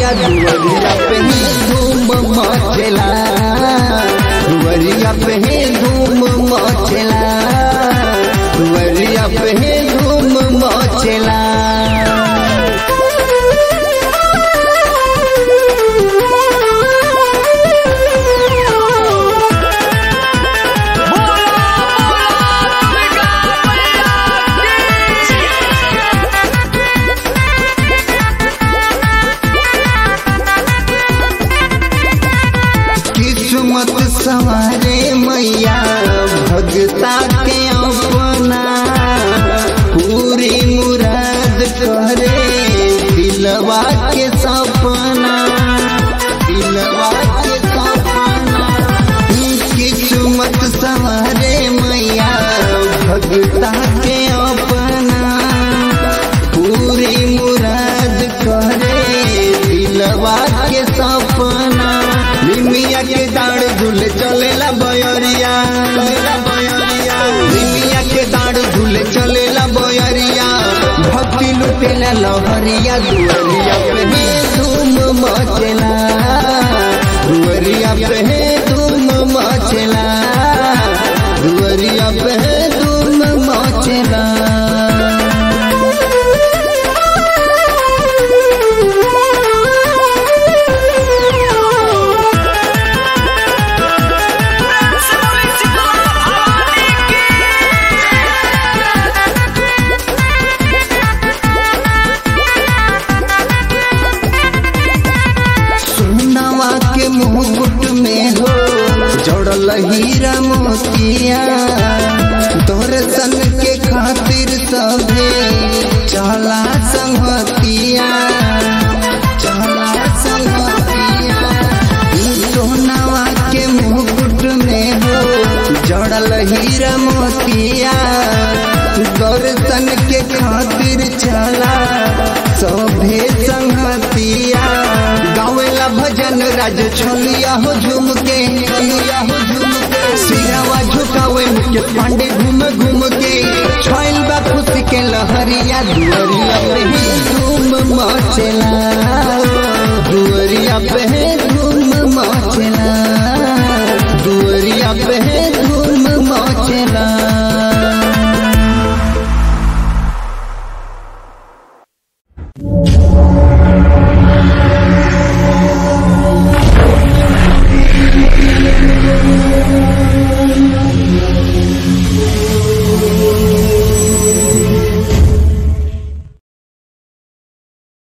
लहरिया दुवरिया पे ही धूम मचला दुवरिया पे ही धूम मचला दुवरिया पे ही धूम मचला किस्मत सवारे मैया भगता के अपना पूरी मुराद करे दिलवा के सपना दिलवा के सपना किस्मत सवारे मैया भगता के अपना पूरी मुराद करे दिलवा के सपना निमिया के दाढ़ झूल चलेला बयरिया निमिया के दाढ़ झूल चलेला बयरिया भक्ति लुटेला लहरिया दुअरिया पे ही धूम मचला दुअरिया पे ही धूम मचला दुअरिया पे ही धूम मचला सोनवा के मुकुट में हो जोड़ल हीरा मोतिया दर्शन के खातिर सभे चला संगतिया चला संगतिया सोनवा के मुकुट में हो जड़ल हीरा मोतिया दर्शन के खातिर चला सभे संगतिया गावेला भजन राज छोलिया हो झूम के छोलिया हो झूम के सिरावा झुकावे मुके पांडे घूम घूम के छोइल बा खुशी के लहरिया दुअरिया पे ही धूम मचला दुअरिया पे ही